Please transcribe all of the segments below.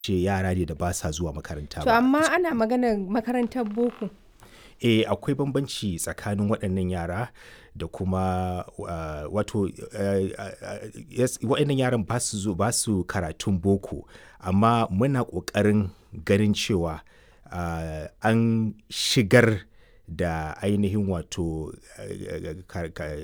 ce yara ne da ba sa zuwa makaranta To ba. amma ana maganar makarantar boko. Eh akwai bambanci tsakanin waɗannan yara da kuma uh, wato uh, uh, yes, waɗannan yaran ba su zo ba su karatun boko amma muna ƙoƙarin ganin cewa uh, an shigar da ainihin wato uh, ka- ka-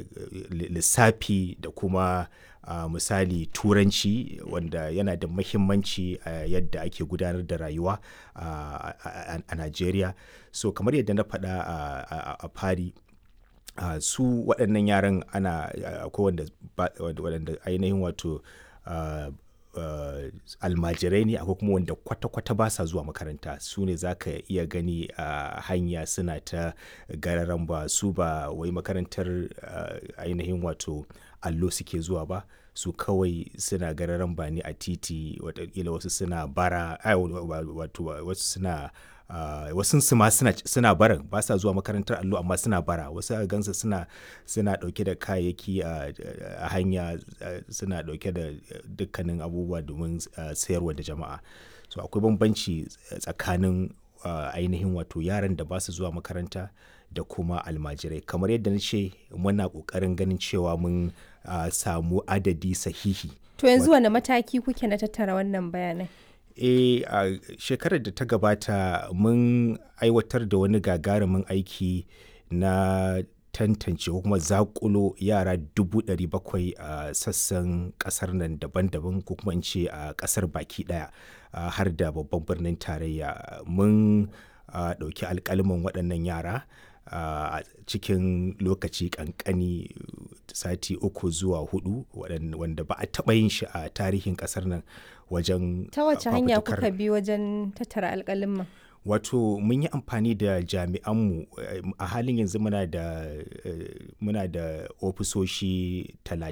lissafi da kuma uh, misali turanci wanda yana da mahimmanci a yadda ake gudanar da rayuwa uh, a a- a Najeriya. So kamar yadda na faɗa a- a a fari uh, su waɗannan yaran ana uh, akwai wanda ba- wanda waɗanda ainihin wato uh, uh, almajirai ne akwai kuma wanda kwata-kwata ba sa zuwa makaranta su ne za ka iya gani a hanya suna ta gararan ba su ba wai makarantar uh, ainihin wato allo suke zuwa ba su kawai suna gararan ba ne a titi watakila wasu suna bara ai, wa- wa- wato wasu suna Uh, wasu su ma suna, suna barin ba sa zuwa makarantar allo amma suna bara wasu a gansa suna suna dauke da kayayyaki a a hanya uh, suna dauke da dukkanin abubuwa domin uh, sayarwa da jama'a so akwai bambanci tsakanin uh, ainihin wato yaran da ba su zuwa makaranta da kuma almajirai kamar yadda na ce muna kokarin ganin cewa mun uh, samu adadi sahihi To yanzu wane mataki kuke na tattara wannan bayanai? E a shekarar da ta gabata mun aiwatar da wani gagarumin aiki na tantance ko kuma zakulo yara dubu ɗari bakwai a sassan ƙasar nan daban-daban ko kuma in ce a ƙasar baki ɗaya a har da babban birnin tarayya mun a, ɗauki alƙaliman waɗannan yara a cikin lokaci ƙanƙani sati uku zuwa hudu waɗan- wanda ba a taɓa yin shi a tarihin ƙasar nan wajen Ta wace a, hanya fafutukar- kuka bi wajen tattara alƙalin wato mun yi amfani da jami'anmu eh, a halin yanzu muna da eh, muna da ofisoshi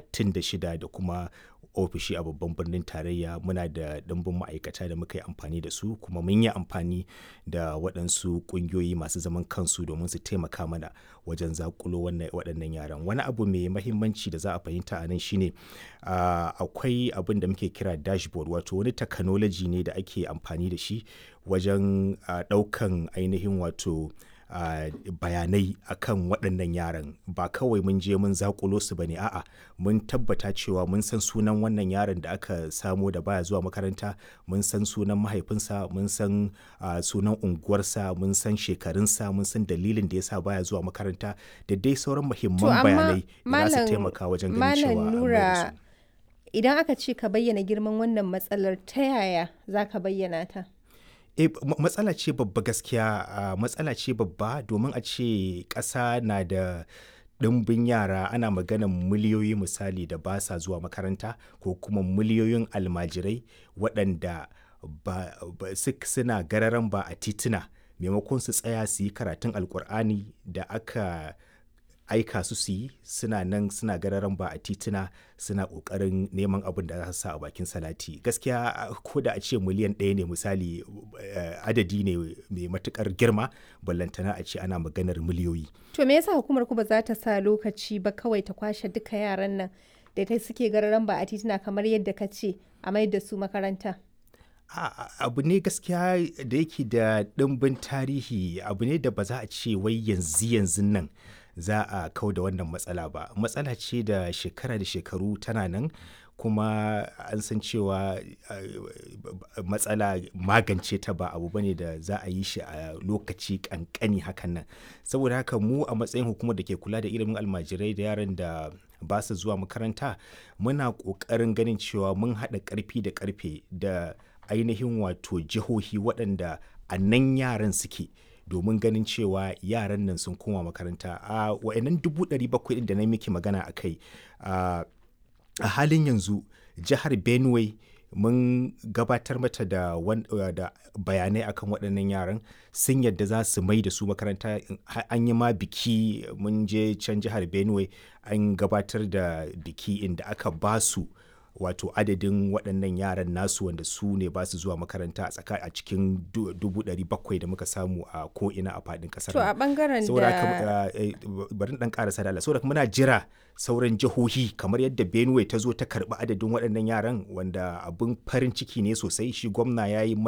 36 da kuma ofishi a babban birnin tarayya muna da ɗimbin ma'aikata da muka yi amfani da su kuma mun yi amfani da waɗansu ƙungiyoyi masu zaman kansu domin su taimaka mana wajen zakulo wannan- waɗannan yaran wani abu mai mahimmanci da za a fahimta a nan shine ah, akwai abin da muke kira dashboard wato wani technology ne da ake amfani da shi wajen ah, ɗaukan ainihin wato ah, bayanai akan waɗannan yaran ba kawai mun je mun zakulo su bane a'a mun tabbata cewa mun san sunan wannan yaron da aka samo da baya zuwa makaranta mun san sunan mahaifinsa mun san ah, sunan unguwarsa mun san shekarunsa mun san dalilin da yasa baya zuwa makaranta da dai sauran To muhimman amma bayanai da za su Malam taimaka wajen ganin cewa Malam an mai da Nura su. idan aka ce ka bayyana girman wannan matsalar ta yaya za ka bayyana ta? E, ma- matsala ce babba gaskiya a matsala ce babba domin a ce ƙasa na da ɗimbin yara ana maganan miliyoyi misali da ba sa zuwa makaranta ko kuma miliyoyin almajirai waɗanda ba, ba, suk- suna gararan ba a tituna maimakon su tsaya su yi karatun alkur'ani da aka aika su su yi suna nan suna gararan ba a tituna suna ƙoƙarin neman abin da za su sa a bakin salati gaskiya ko da a ce miliyan ɗaya ne misali eh, adadi ne mai matuƙar girma ballantana a ce ana maganar miliyoyi To me yasa hukumar ku ba za ta sa lokaci ba kawai ta kwashe duka yaran nan da ta suke gararan ba a titina kamar yadda ka ce a mai da su makaranta? A- a- abu ne gaskiya da yake da ɗimbin tarihi abu ne da ba za a ce wai yanzu yanzu nan za a kau da wannan matsala ba matsala ce da shekara da shekaru tana nan kuma an san cewa uh, matsala magance ta ba abu bane da za a yi shi a lokaci kankani hakan nan saboda haka mu a matsayin hukumar da ke kula da ilimin almajirai da yaran da ba su zuwa makaranta muna ƙoƙarin ganin cewa mun haɗa ƙarfi da ƙarfe da ainihin wato jihohi waɗanda a nan yaran suke domin ganin cewa yaran nan sun koma makaranta a wa'annan dubu ɗari bakwai da na miki magana a kai a halin yanzu jihar benue mun gabatar mata da, wan- da bayanai akan waɗannan yaran sun yadda za su mai da su makaranta ha- an yi ma biki mun je can jihar benue an gabatar da biki inda aka ba su wato adadin waɗannan yaran nasu wanda su ne ba su zuwa makaranta a tsaka a cikin du- dubu ɗari bakwai da muka samu a ko'ina a faɗin ƙasar To a nan. ɓangaren saboda da haka eh, bari in dan karasa da Allah saboda haka muna jira sauran jihohi kamar yadda Benue ta zo ta karbi adadin waɗannan yaran wanda abin farin ciki ne sosai shi gwamna ya yi